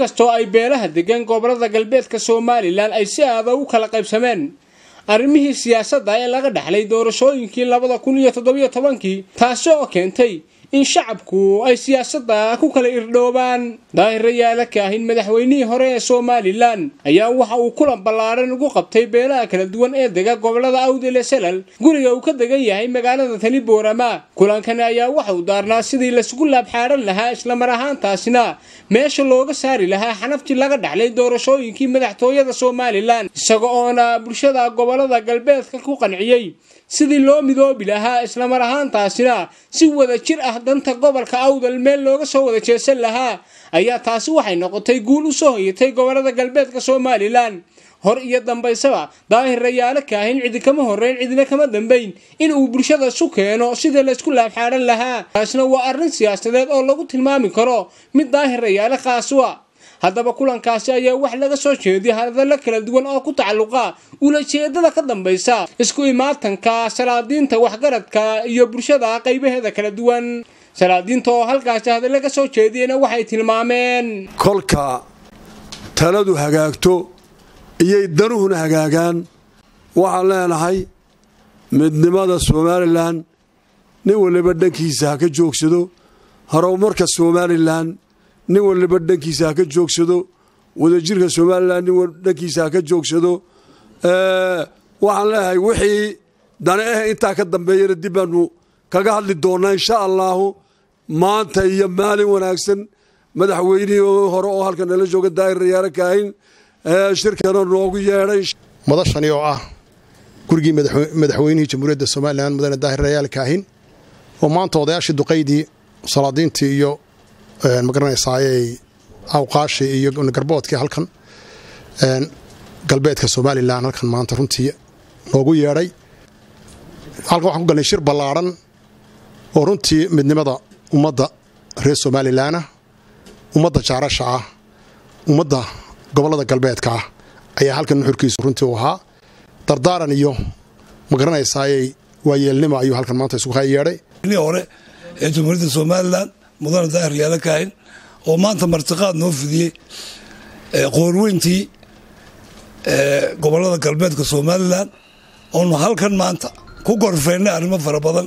inkastoo ay beelaha degan gobolada galbeedka somalilan ay si aada u kala qaybsameen arrimihii siyaasadda ee laga dhexlay doorashooyinkii labada kun iyo toddobiyo tobankii taasi oo keentay in shacabku ay siyaasadda ku kala irdhoobaan daahir rayaala kaahin madaxweynihii hore ee somalilan ayaa waxa uu kulan ballaaran ugu qabtay beelaha kala duwan ee dega gobolada awdele salal guriga uu ka degan yahay magaalada tani boorama kulankani ayaa waxa uu daarnaa sidii laisugu laabxaadhan lahaa islamar ahaantaasina meesha looga saari lahaa xanaftii laga dhexlay doorashooyinkii madaxtooyada somalilan isaga oona bulshada gobolada galbeedka ku qanciyey sidii loo midoobi lahaa islamar ahaantaasina si wada jir ah danta gobolka awdal meel looga soo wada jeesan lahaa ayaa taasi waxay noqotay guul u soo hoyatay gobolada galbeedka somalilan hor iyo dambaysaba daahir rayaalo kaahin cidi kama horreyn cidina kama dambayn in uu bulshada isu keeno sidii laysku laabxaadhan lahaa taasna waa arrin siyaasadeed oo lagu tilmaami karo mid daahir rayaale khaasua haddaba kulankaasi ayaa wax laga soo jeediyay hadallo kala duwan oo ku tacalluqa ulajeedada ka dambaysa isku imaatanka salaadiinta waxgaradka iyo bulshada qaybaheeda kala duwan salaadiinta oo halkaasi hadallo ka soo jeediyena waxay tilmaameen kolka taladu hagaagto iyay danuhuna hagaagaan waxaan leenahay midnimada somalilan nin waliba dhankiisa ha ka joogsado horumarka somalilan nin waliba dhankiisa ha ka joogsado wadajirka somalilan nin dhankiisa ha ka joogsado waxaan leeyahay wixii dane ah intaa ka dambeeyana dib baanu kaga hadli doonaa insha allaahu maanta iyo maalin wanaagsan madaxweynihii hore oo halkan nala jooga daahir rayaalo kaahin shirkana noogu yeedhay madashani oo ah gurigii madaxweynihii jamhuuriyadda somalilan mudane daahir rayaal kaahin oo maanta odayaashii duqaydii salaadiintii iyo magaranaysaayey awqaashii iyo garboodkii halkan galbeedka somalilan halkan maanta runtii noogu yeedhay halkan waxaan ku galnay shir ballaadhan oo runtii midnimada ummadda reer somalilanah ummadda jaarasha ah ummadda gobollada galbeedka ah ayaa halkan nuxurkiisu runtii u ahaa dardaaran iyo magaranaysaayey waayeelnimo ayuu halkan maanta isugu yeedhay hore ee jamhuuriyadda somalilan mudane daahir yaala kaahin oo maanta martiqaad noo fidiyey qoorweyntii gobolada galbeedka somalilan oonu halkan maanta ku gorfeynay arrimo fara badan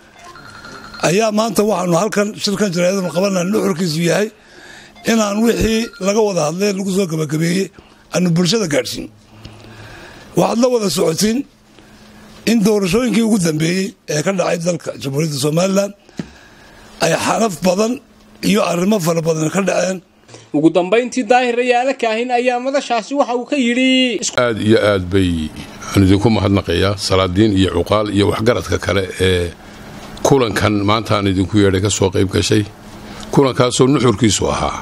ayaa maanta waxaanu halkan shirkan jaraadanu qabana nuxurkiisu yahay inaan wixii laga wada hadlee lagu soo gabagabeeyey aanu bulshada gaadhsiin waxaad la wada socotiin in doorashooyinkii ugu dambeeyey ee ka dhacay dalka jamhuuriyadda somalilan ay xanaf badan iyo arrimo fara badan ka dhaceen ugu dambayntii daahir rayaalo kaahin ayaa madashaasi waxa uu ka yidhi aad iyo aad bay aan idinku mahadnaqayaa salaadiin iyo cuqaal iyo waxgaradka kale ee kulankan maanta aan idinku yeedhay ka soo qayb gashay kulankaasoo nuxurkiisu ahaa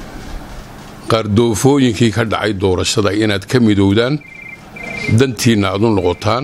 qaardoofooyinkii ka dhacay doorashada inaad ka midowdaan dantiinna aad u noqotaan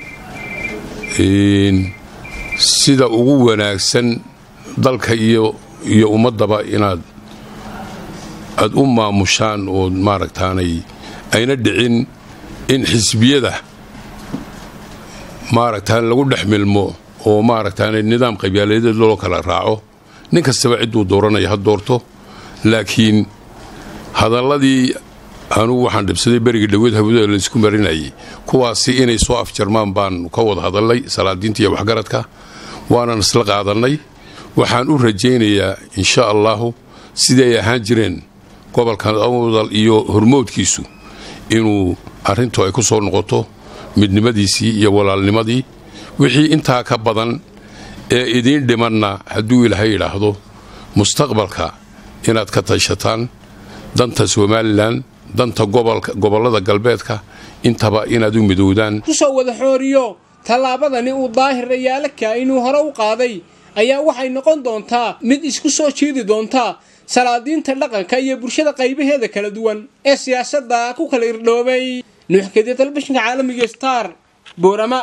sida ugu wanaagsan dalka iyo iyo ummaddaba inaad aad u maamushaan oo maaragtaanay ayna dhicin in xisbiyada maaragtaan lagu dhex milmo oo maaragtaanay nidaam qabyaaladeed loo kala raaco nin kastaba cidduu dooranaya ha doorto laakiin hadalladii anugu waxaan dhibsaday berigii dhaweed hawada laysku marinayay kuwaasi inay soo afjarmaan baan ka wada hadalnay salaadiinta iyo waxgaradka waanan isla qaadannay waxaan u rajaynayaa insha allaahu sidii ay ahaan jireen gobolkan awdal iyo hormoodkiisu inuu arrintu ay ku soo noqoto midnimadiisii iyo walaalnimadii wixii intaa ka badan ee idiin dhimanna hadduu ilaahay yidhaahdo mustaqbalka inaad ka tashataan danta somalilan danta gobollada galbeedka intaba inaad u midowdaan kusoo wada xooriyo tallaabadani uu daahir rayaalo kaainuu hore u qaaday ayaa waxay noqon doontaa mid isku soo jiidi doonta salaadiinta dhaqanka iyo bulshada qaybaheeda kala duwan ee siyaasadda ku kala irdhoobay nuuxkadiya telefishinka caalamiga star boorama